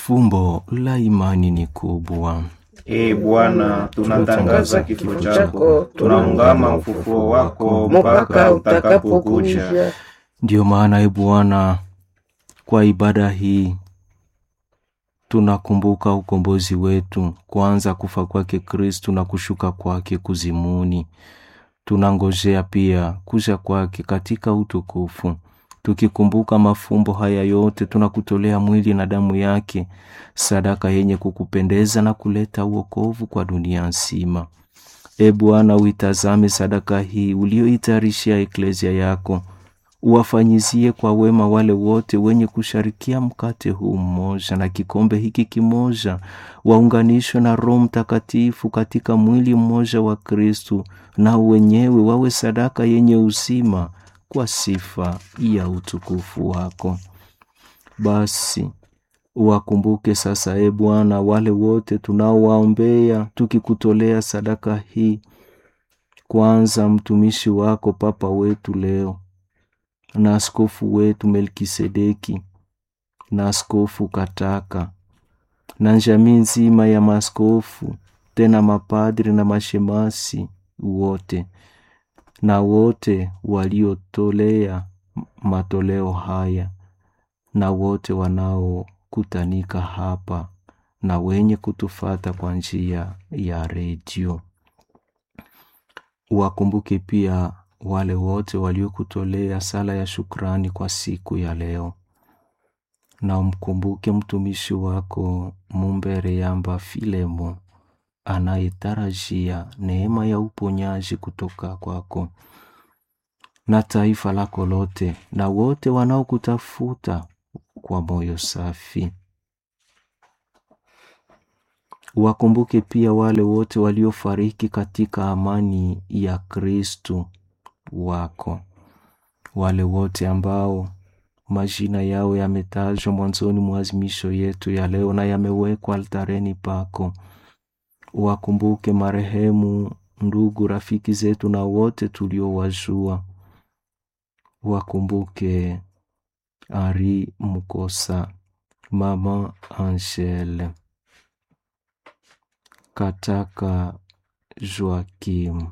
Fumbo la imani ni kubwa. Ee Bwana, tunatangaza kifo chako, tunaungama ufufuo wako mpaka utakapokuja. Ndiyo maana e Bwana, kwa ibada hii tunakumbuka ukombozi wetu, kwanza kufa kwake Kristu na kushuka kwake kuzimuni. Tunangojea pia kuja kwake katika utukufu. Tukikumbuka mafumbo haya yote, tunakutolea mwili na damu yake, sadaka yenye kukupendeza na kuleta uokovu kwa dunia nzima. E Bwana, uitazame sadaka hii ulioitayarishia eklezia yako, uwafanyizie kwa wema wale wote wenye kusharikia mkate huu mmoja na kikombe hiki kimoja, waunganishwe na Roho Mtakatifu katika mwili mmoja wa Kristu, na wenyewe wawe sadaka yenye uzima kwa sifa ya utukufu wako. Basi wakumbuke sasa, e Bwana, wale wote tunaowaombea tukikutolea sadaka hii, kwanza mtumishi wako Papa wetu leo na askofu wetu Melkisedeki na askofu Kataka na jamii nzima ya maaskofu, tena mapadri na mashemasi wote na wote waliotolea matoleo haya na wote wanaokutanika hapa na wenye kutufata kwa njia ya redio. Wakumbuke pia wale wote waliokutolea sala ya shukrani kwa siku ya leo, na umkumbuke mtumishi wako Mumbere Yamba Filemo anayetarajia neema ya uponyaji kutoka kwako, na taifa lako lote na wote wanaokutafuta kwa moyo safi. Wakumbuke pia wale wote waliofariki katika amani ya Kristu wako, wale wote ambao majina yao yametajwa mwanzoni mwa azimisho yetu ya leo na yamewekwa altareni pako. Wakumbuke marehemu ndugu, rafiki zetu na wote tuliowajua. Wakumbuke Ari Mukosa, mama Angele Kataka, Joakim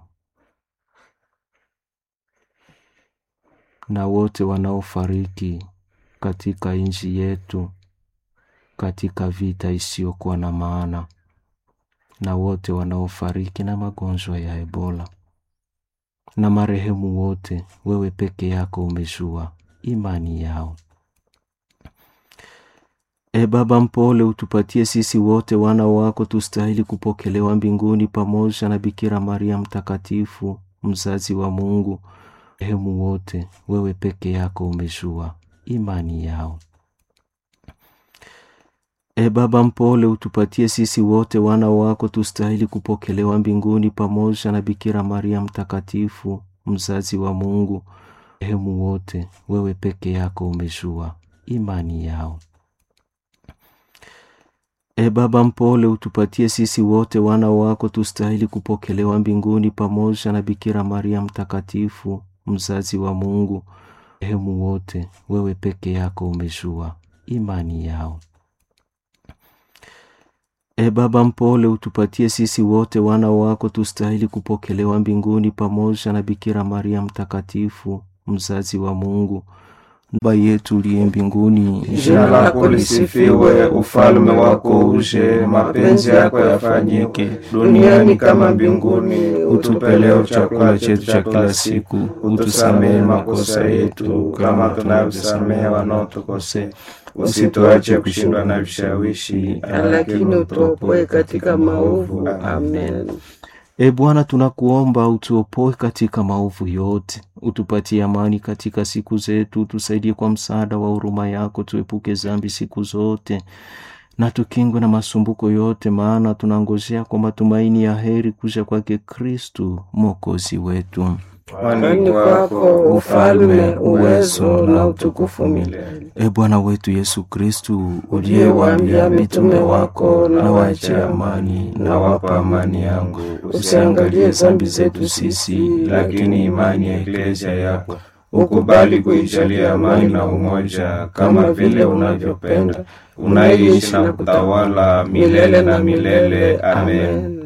na wote wanaofariki katika nchi yetu katika vita isiyokuwa na maana na wote wanaofariki na magonjwa ya Ebola na marehemu wote, wewe peke yako umejua imani yao. E Baba mpole, utupatie sisi wote wana wako tustahili kupokelewa mbinguni pamoja na Bikira Maria mtakatifu, mzazi wa Mungu. Marehemu wote, wewe peke yako umejua imani yao. E Baba mpole, utupatie sisi wote wana wako tustahili kupokelewa mbinguni pamoja na Bikira Maria mtakatifu, mzazi wa Mungu. Marehemu wote, wewe peke yako umejua imani yao. E Baba mpole, utupatie sisi wote wana wako tustahili kupokelewa mbinguni pamoja na Bikira Maria mtakatifu, mzazi wa Mungu. Marehemu wote, wewe peke yako umejua imani yao. E Baba mpole, utupatie sisi wote wana wako tustahili kupokelewa mbinguni pamoja na Bikira Maria mtakatifu, mzazi wa Mungu. Baba yetu uliye mbinguni, Jina lako lisifiwe, ufalme wako uje, mapenzi yako yafanyike duniani kama mbinguni. Utupe leo chakula chetu cha kila siku, utusamehe makosa yetu kama tunavyosamehe wanaotukosea, usituache kushindwa na vishawishi, lakini utuopoe katika maovu. Amen. E Bwana, tunakuomba utuopoe katika maovu yote, utupatie amani katika siku zetu, utusaidie kwa msaada wa huruma yako, tuepuke zambi siku zote na tukingwe na masumbuko yote, maana tunangojea kwa matumaini ya heri kuja kwake Kristu mwokozi wetu. Kwani kwako ufalme, uwezo na utukufu milele. E Bwana wetu Yesu Kristu, Uliyewaambia mitume wako, na waachie amani, na wapa amani yangu, usiangalie zambi zetu sisi, lakini imani ya eklezia yako ukubali kuijalia amani na umoja kama vile unavyopenda, unaishi na kutawala milele na milele. Amen.